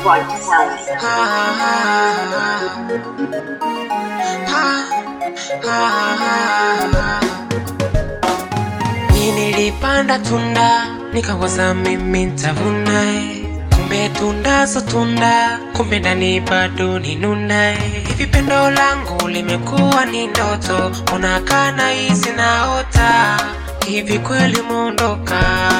Right sound. Ni nilipanda tunda nikawaza mimi ntavuna eh. kumbe tunda so tunda kumbe ndani bado ni nuna eh. hivi pendo langu limekuwa ni ndoto unakana hizi naota hivi kweli mondoka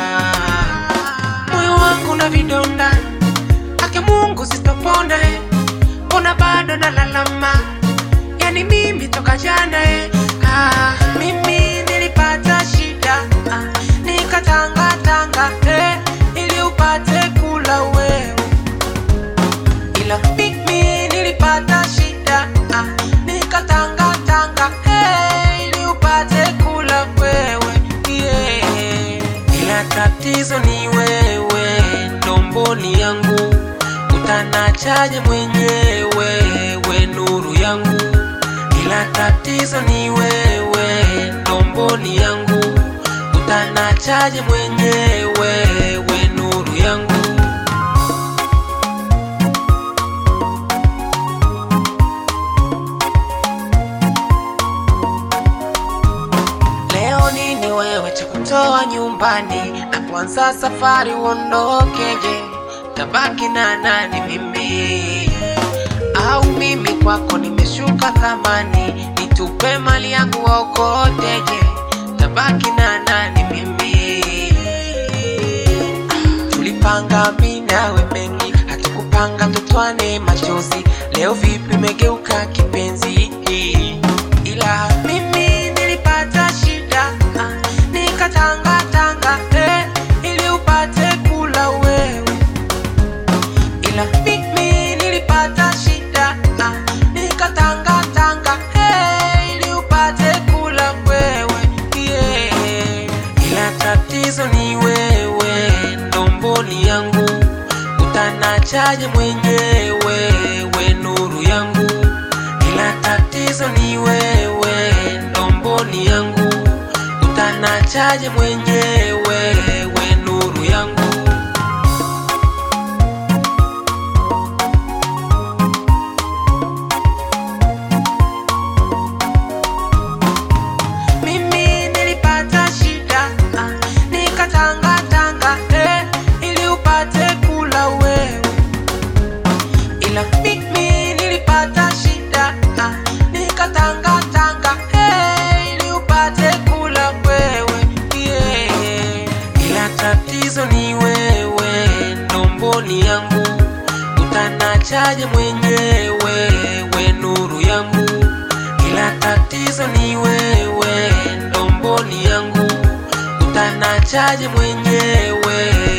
moyo wangu na vidonda ake Mungu sitopona eh. mbona bado nalalama yani mimi toka jana eh. ah, mimi nilipata shida ah, nikatangatanga eh, ili upate kula wewe ila mimi nilipata shida ah, nikatangatanga eh, ili upate kula wewe yeah. ila tatizo ni wewe ndomboni yangu utanachaje mwenyewe we nuru yangu ila tatizo ni wewe ndomboni yangu utanachaje mwenyewe we nuru yangu Leo nini wewe cha kutoa nyumbani na kuanza safari uondokeje? Tabaki na nani mimi au mimi kwako nimeshuka thamani, nitupe mali yangu waokoteje? Tabaki na nani mimi tulipanga mimi nawe mengi, hatukupanga tutwane machozi. Leo vipi umegeuka kipenzi? Ila mimi nilipata shida, ah, nikatangatanga eh, ili upate kula wewe. Ila mimi nilipata shida, ah, nikatangatanga eh, ili upate kula wewe yeah. Ila tatizo ni wewe, ndomboni yangu utanachaje mwenyewe, we nuru yangu. Ila tatizo ni wewe, ndomboni yangu utanachaje mwenyewe, we nuru yangu. Mimi nilipata shida ah, nikatangatanga eh, ili upate kula wewe. Ila mimi nilipata shida ah, nikatangatanga eh, ili upate kula wewe yeah. Ila tatizo ni wewe, ndomboni yangu utanachaje mwenyewe, we nuru yangu ila tatizo ni wewe, ndomboni yangu utanachaje mwenyewe